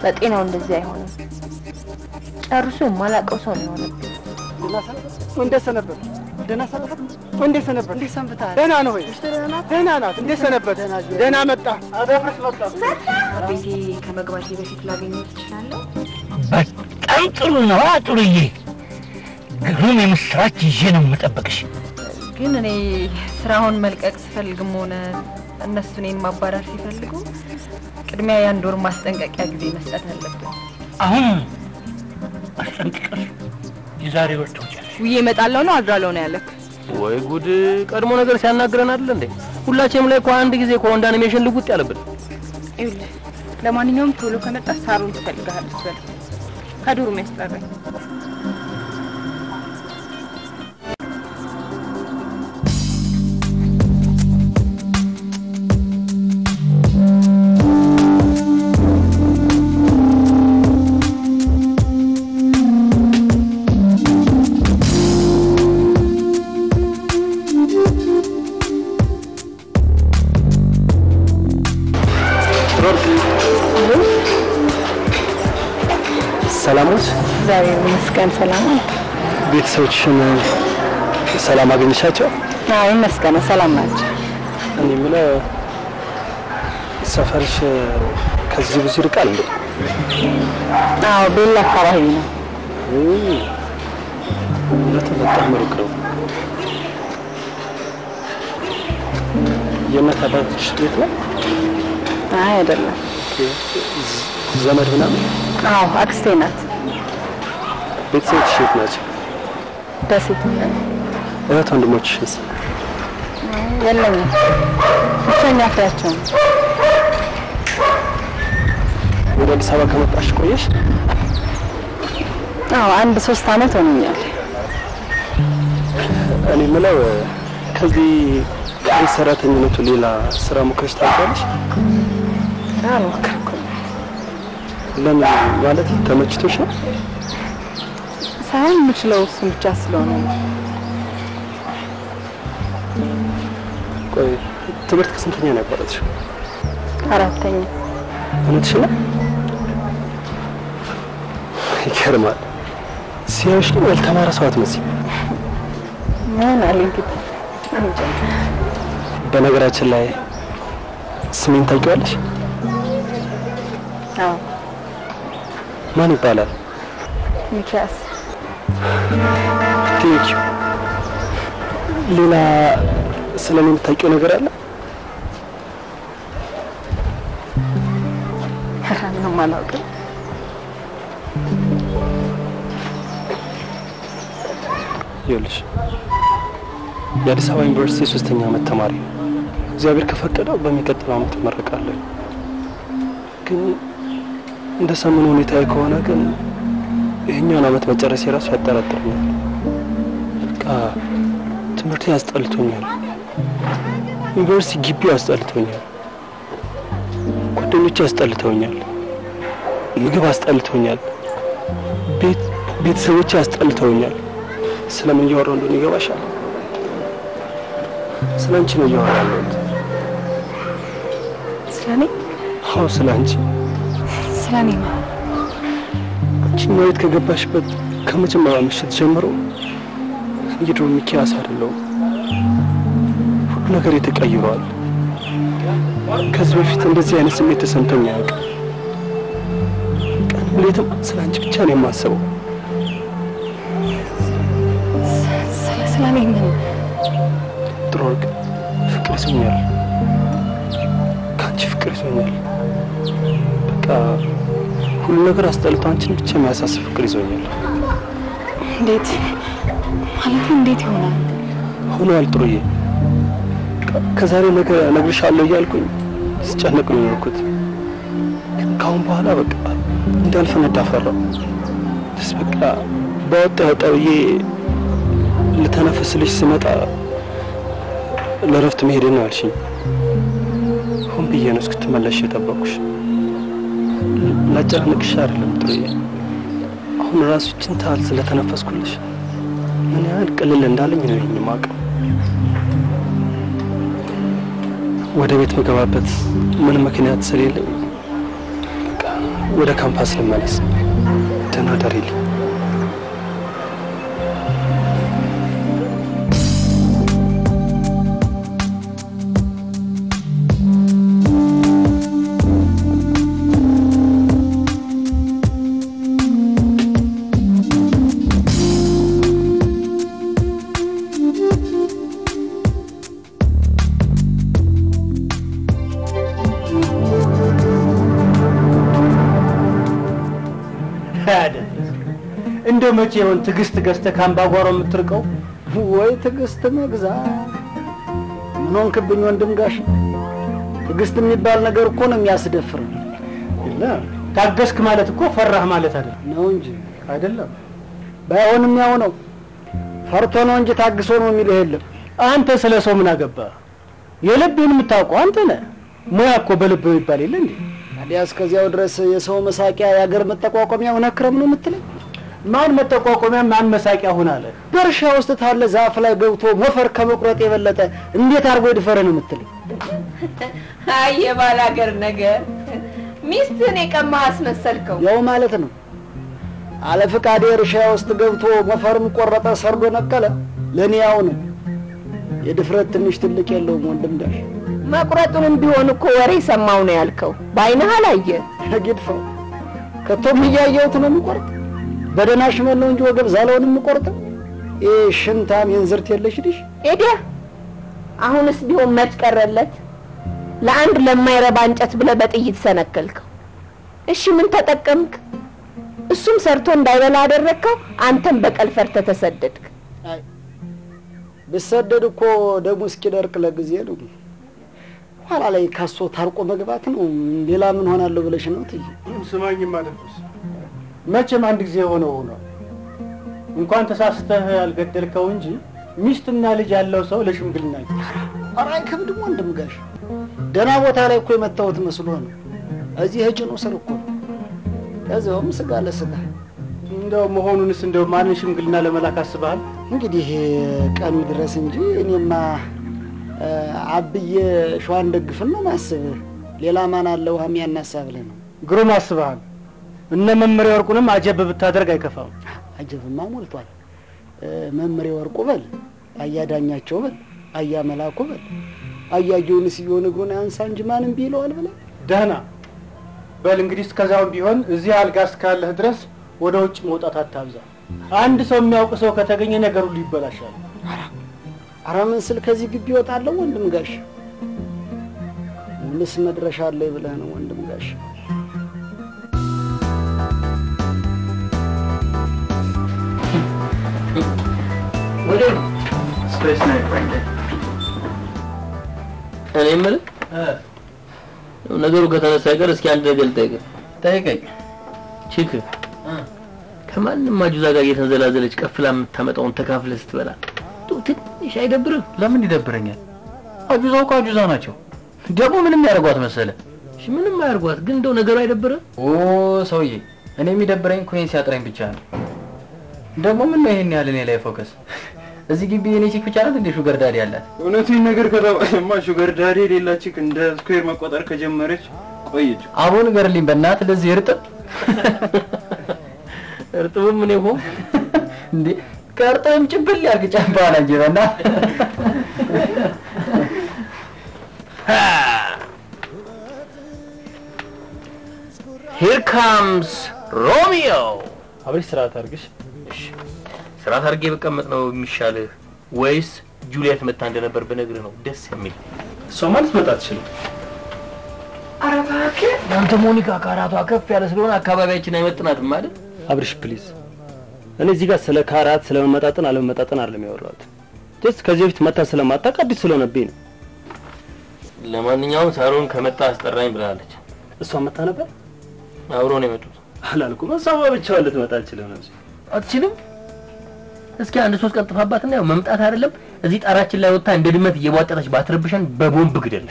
በጤናው እንደዚህ አይሆንም። ጨርሶ የማላውቀው ሰው ነው የሆነብኝ። እንዴት ሰነበት? ደህና ሰነበት? እንዴት ሰነበት? እንዴት ሰንብተሃል? ደህና ነው ወይ? ደህና ናት። እንዴት ሰነበት? ደህና መጣ። አደፍርስ መጣ። ቤቴ ከመግባቴ በፊት ላገኘው ትችላለሁ? በጣም ጥሩ ነው ጥሩዬ። ግሩም የምስራች ይዤ ነው የምጠብቅሽ። ግን እኔ ስራውን መልቀቅ ስፈልግም ሆነ እነሱ እኔን ማባረር ሲፈልጉ ቅድሚያ የአንድ ወር ማስጠንቀቂያ ጊዜ መስጠት አለብን። አሁን አስጠንቅቀሽ የዛሬ ወር ትወጫለሽ። ውዬ እመጣለሁ ነው አድራለሁ ነው ያለክ? ወይ ጉድ! ቀድሞ ነገር ሲያናግረን አይደል እንዴ? ሁላችንም ላይ እኮ አንድ ጊዜ እኮ እንደ አኒሜሽን ልጉጥ ያለብን። ይኸውልህ ለማንኛውም ቶሎ ከመጣ ሳሩን ትፈልግሃለች በል ከዱሩ የሚያስጠራኝ ሰላሞች እግዚአብሔር ይመስገን ሰላም ቤተሰቦችሽን ሰላም አገኘሻቸው? አዎ ይመስገን ሰላም ናቸው እኔ የምለው ሰፈርሽ ከዚህ ብዙ ይርቃል እንዴ? አዎ ቤላ አካባቢ ነው እውነት በጣም ሩቅ ነው። የእናት አባቶች ቤት ነው? አይ አይደለም ዘመድ ምናምን? አዎ አክስቴ ናት ቤተሰቦችሽ የት ናቸው? ደሴት እህት ወንድሞችሽስ? የለኝም ብቸኛ ፍሬያቸው ነው ወደ አዲስ አበባ ከመጣሽ ቆየሽ? አዎ አንድ ሶስት አመት ሆኖኛል እኔ የምለው ከዚህ ቤት ሰራተኝነቱ ሌላ ስራ ሞክረሽ ታውቂያለሽ? አልሞከርኩም ለምን ማለት ተመችቶሽ ነው? ሳይሆን የምችለው እሱን ብቻ ስለሆነ ነው ቆይ ትምህርት ከስንተኛ ነው ያቋረጥሽው? አራተኛ እውነትሽ ነው? ይገርማል። ሲያዩሽ ግን ያልተማረ ሰው አትመስይም። ምን አለ እንግዲህ እንጃ። በነገራችን ላይ ስሜን ታውቂዋለሽ? አዎ ማን ይባላል? ሚኪያስ ቴንኪዩ። ሌላ ስለ እኔ የምታውቂው ነገር አለ? ምንም አላውቅም ይኸውልሽ የአዲስ አበባ ዩኒቨርሲቲ የሶስተኛ ዓመት ተማሪ ነው። እግዚአብሔር ከፈቀደው በሚቀጥለው ዓመት እመረቃለሁ። ግን እንደ ሰሞኑ ሁኔታ ከሆነ ግን ይህኛውን ዓመት መጨረስ የራሱ ያጠራጥረኛል። በቃ ትምህርቴ ያስጠልቶኛል። ዩኒቨርሲቲ ግቢው ያስጠልቶኛል። ጓደኞቼ ያስጠልተውኛል። ምግብ አስጠልቶኛል። ቤት ቤተሰቦቼ ያስጠልተውኛል። ስለምን እያወራሁ እንደሆነ ይገባሻል? ስለ አንቺ ነው እያወራሁ ያለሁት። ስለ እኔ አዎ ስለ አንቺ። ስለ እኔ ነው አንቺ ማየት ከገባሽበት ከመጀመሪያ ምሽት ጀምሮ የድሮ ሚኪያስ አይደለሁም። ሁሉ ነገር ተቀይሯል። ከዚህ በፊት እንደዚህ አይነት ስሜት ተሰምቶኝ አያውቅም። ቀን ሌትም ስለ አንቺ ብቻ ነው የማስበው። ስለ ስለ እኔ ምን ጥሩ ወርቅ ፍቅር ይዞኛል። ከአንቺ ፍቅር ይዞኛል። በቃ ሁሉ ነገር አስጠልቶ አንቺን ብቻ የሚያሳስብ ፍቅር ይዞኛል። እንዴት ማለት እንዴት ይሆናል ሆኗል ጥሩዬ። ከ- ከዛሬ ነገ እነግርሻለሁ እያልኩኝ ስጨነቅ ነው የኖርኩት። ግን ከአሁን በኋላ በቃ እንዳልፈነዳ ፈራሁ። ስ በቃ በወጣ ወጣ ብዬ ልተነፍስልሽ ስመጣ ለረፍት መሄድ ነው ያልሽኝ። ሆን ብዬ ነው እስክትመለሽ የጠበኩሽ። ላጨናንቅሽ አይደለም ጥሩዬ። አሁን ራሱ ይህችን ታህል ስለተነፈስኩልሽ ምን ያህል ቅልል እንዳለኝ ነው ይህን የማውቀው። ወደ ቤት መገባበት ምን ምክንያት ስለሌለኝ በቃ ወደ ካምፓስ ልመለስ። ደህና ደሪልኝ። እንደው መቼ ይሆን ትዕግስት ገዝተህ ከአምባጓሮ የምትርቀው? ወይ ትዕግስት መግዛት ምን ሆንክብኝ ወንድም ጋሽ? ትዕግስት የሚባል ነገር እኮ ነው የሚያስደፍር የለም ታገስክ ማለት እኮ ፈራህ ማለት አይደለም። ነው እንጂ አይደለም ባይሆንም ያው ነው። ፈርቶ ነው እንጂ ታግሶ ነው የሚልህ የለም። አንተ ስለ ሰው ምን አገባህ? የልብህን የምታውቀው አንተ ነህ። ሙያ እኮ በልብ ይባል የለ እንዴ? ታዲያ እስከዚያው ድረስ የሰው መሳቂያ የአገር መጠቋቋሚያ ሆነ ክረም ነው የምትለኝ? ማን መጠቋቋሚያ ማን መሳቂያ ሁን አለ? በእርሻ ውስጥ ታለ ዛፍ ላይ ገብቶ ሞፈር ከመቁረጥ የበለጠ እንዴት አድርጎ ይድፈረ ነው የምትለኝ? አይ የባል ሀገር ነገር ሚስትህን የቀማህ አስመሰልከው። ያው ማለት ነው አለ ፍቃዴ እርሻ ውስጥ ገብቶ ሞፈርም ቆረጠ፣ ሰርዶ ነቀለ፣ ለእኔ ያው ነው። የድፍረት ትንሽ ትልቅ የለውም ወንድም ጋሽ መቁረጡንም ቢሆን እኮ ወሬ ሰማው ነው ያልከው። በአይንህ አላየ። ግድፈው ከቶም እያየሁት ነው የሚቆርጥ። በደህና ሽመል ነው እንጂ ወገብ ዛላውን የምቆርጠው። ይህ ሽንታም የንዝርት የለሽ ልሽ ኤዲያ አሁንስ ቢሆን መች ቀረለት? ለአንድ ለማይረባ እንጨት ብለህ በጥይት ሰነከልከው። እሺ ምን ተጠቀምክ? እሱም ሰርቶ እንዳይበላ አደረግከው። አንተም በቀል ፈርተህ ተሰደድክ። ብሰደድ እኮ ደሙ እስኪደርቅ ለጊዜ ነው። ኋላ ላይ ካሶ ታርቆ መግባት ነው። ሌላ ምን ሆናለሁ ብለሽ ነው ትይ ስማኝም አደረስ መቼም አንድ ጊዜ የሆነው ሆኗል። እንኳን ተሳስተህ ያልገደልከው እንጂ ሚስትና ልጅ ያለው ሰው ለሽምግልና ኧረ አይከብድም ወንድም ጋሽ። ደህና ቦታ ላይ እኮ የመታወት መስሎ ነው። እዚህ እጭኑ ስር እኮ ነው። ከዚያውም ስጋ ለስጋ እንደው መሆኑንስ እንደው ማንን ሽምግልና ለመላክ አስበሃል? እንግዲህ ቀኑ ድረስ እንጂ እኔማ እ፣ አብዬ ሸዋን ደግፍን ነው ማስብ። ሌላ ማን አለ ውሃ የሚያናሳ ብለህ ነው። ግሩም አስበሃል። እነ መመሪያ ወርቁንም አጀብ ብታደርግ አይከፋም። አጀብማ ሞልቷል። እ፣ መምሬ ወርቁ በል፣ አያዳኛቸው በል፣ አያ መላኩ በል፣ አያየውን ስየሆን እግሩን አንሳ እንጂ ማንም ቢለዋል ብለህ ደህና በል እንግዲህ እስከዛውም ቢሆን እዚህ አልጋ እስካለህ ድረስ ወደ ውጭ መውጣት አታብዛ። አንድ ሰው የሚያውቅ ሰው ከተገኘ ነገር ሁሉ ይበላሻል። ኧረ ምን ስል ከዚህ ግቢ እወጣለሁ ወንድም ጋሽ? ምንስ መድረሻ አለኝ ብለህ ነው ወንድም ጋሽ? እኔ የምልህ ነገሩ ከተነሳ አይቀር እስኪ አንድ ነገር ልጠይቅህ። ጠይቀኝ። ቺክ ከማንም አጁዛ ጋር እየተንዘላዘለች ቀፍላ የምታመጣውን ተካፍለህ ስትበላ እንደው ትንሽ አይደብርም? ለምን ይደብረኛል? አጁዛው እኮ አጁዛ ናቸው። ደግሞ ምንም ያደርጓት መሰለ? እሺ ምንም አያርጓት፣ ግን እንደው ነገሩ አይደብርም? ኦ ሰውዬ፣ እኔ የሚደብረኝ ኮይን ሲያጥረኝ ብቻ ነው። ደግሞ ምን ነው ይሄን ያህል እኔ ላይ ፎከስ? እዚህ ግቢ የኔ ቺክ ብቻ ናት እንዴ ሹገር ዳዲ ያላት? እውነቱን ነገር ከተባለማ ሹገር ዳዲ የሌላችህ እንደ ስኩዌር መቆጠር ከጀመረች ቆየች። አሁን ንገርልኝ በእናትህ ለዚህ እርጥብ እርጥብም ምን ይሆን እንዴ ከእርጥብም ጭብል ያርግ ጨምባላ እንጂ በእናትህ ሂር ካምስ ሮሚዮ። አብረሽ ስርዓት አድርግሽ። ስርዓት አድርጌ በቀመጥ ነው የሚሻልህ ወይስ ጁሊየት መታ እንደነበር ብነግርህ ነው ደስ የሚል? እሷ ማለት መጣ አትችልም። ኧረ እባክህ አንተ ሞኒካ ካራቷ ከፍ ያለ ስለሆነ አካባቢያችን አይመጥናትም ማለት አብርሽ ፕሊዝ፣ እኔ እዚህ ጋር ስለ ካራት ስለ መመጣጠን አለመመጣጠን አይደለም ያወራሁት። ጀስት ከዚህ በፊት መታ ስለማታውቅ አዲስ ስለሆነብኝ ነው። ለማንኛውም ሳሮን ከመጣ አስጠራኝ ብላለች። እሷ መታ ነበር አብሮ ነው የመጡት። አላልኩም። እሷ ብቻዋን ልትመጣ አልችልም ነበር። አትችልም? እስኪ አንድ ሶስት ቀን ጥፋባትና ያው መምጣት አይደለም እዚህ ጣራችን ላይ ወጥታ እንደ ድመት እየቧጠጠች ባትረብሸን በቦምብ ግደል።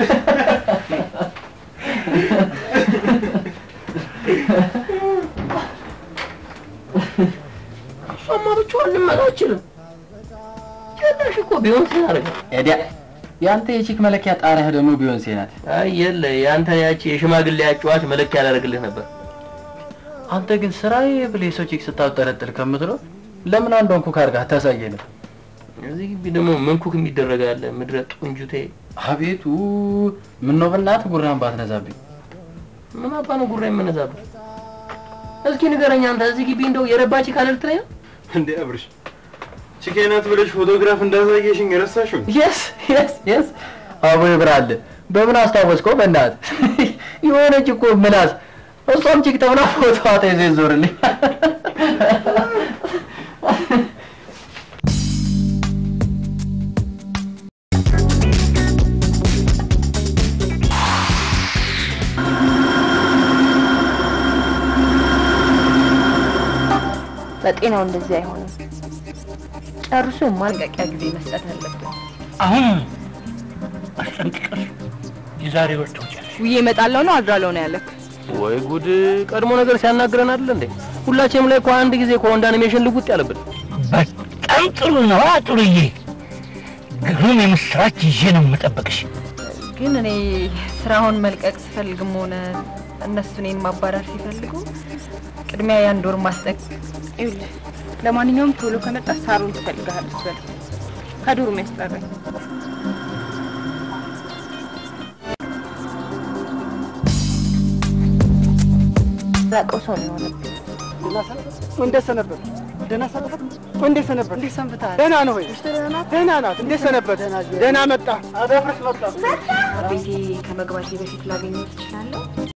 እሷማ ብቻዋን ልመጣ አትችልም። ጭራሽ እኮ ቢሆን ሲያደርግ ኤዲያ ያንተ የቺክ መለኪያ ጣሪያህ ደግሞ ቢዮንሴ ናት። አይ የለ ያንተ ያቺ የሽማግሌ አጫዋች መለኪያ ያላደርግልህ ነበር። አንተ ግን ስራዬ ብለህ የሰው ቼክ ስታጠለጥል ከምትለው ለምን አንዷን ኩክ አድርገህ አታሳየንም? እዚህ ግቢ ደግሞ መንኩክ የሚደረግ አለ። ምድረ ጡንጁቴ አቤቱ ምን ነው በእናትህ ጉራን ባትነዛብኝ። ምን አባ ነው ጉራ የምነዛበት? እስኪ ንገረኝ አንተ እዚህ ግቢ እንደው የረባች ካለ ልትለኝ ነው? እንዴ አብርሽ ቺኬናት ብለሽ ፎቶግራፍ እንዳሳየሽኝ ረሳሽው? የስ የስ የስ አቦ ይብራል። በምን አስታወስከው? በእናትህ የሆነች እኮ ምላስ እሷም ቺክ ተብላ ፎቶ ተይዞ ይዞርልኝ። በጤናው እንደዚህ አይሆንም። ጨርሶ ማስጠንቀቂያ ጊዜ መስጠት አለብን። አሁን አስጠንቅቀሽ የዛሬ ወር ትወጫለሽ። ውዬ እመጣለሁ ነው አድራለሁ ነው ያለክ? ወይ ጉድ! ቀድሞ ነገር ሲያናግረን አይደል እንዴ? ሁላችንም ላይ እኮ አንድ ጊዜ እኮ እንደ አኒሜሽን ልውጥ ያለብን። በጣም ጥሩ ነው ጥሩዬ። ግሩም የምስራች ይዤ ነው የምጠብቅሽ። ግን እኔ ስራውን መልቀቅ ስፈልግም ሆነ እነሱ እኔን ማባረር ሲፈልጉ ቅድሚያ የአንድ ወር ማስጠንቀ ይኸውልህ ለማንኛውም ቶሎ ከመጣ ሳሩን ትፈልግሃለች በል ከዱሩ የሚያስጠራኝ ራቀው ሰው ነው የሆነብኝ። እንዴት ሰነበት? ደህና ሰነበት? እንዴት ሰነበት? እንዴት ሰንብተሃል? ደህና ነው ወይ? ደህና ናት። እንዴት ሰነበት? ደህና መጣ። አደፍርስ መጣ። ቤቴ ከመግባቴ በፊት ላገኘው ትችላለሁ?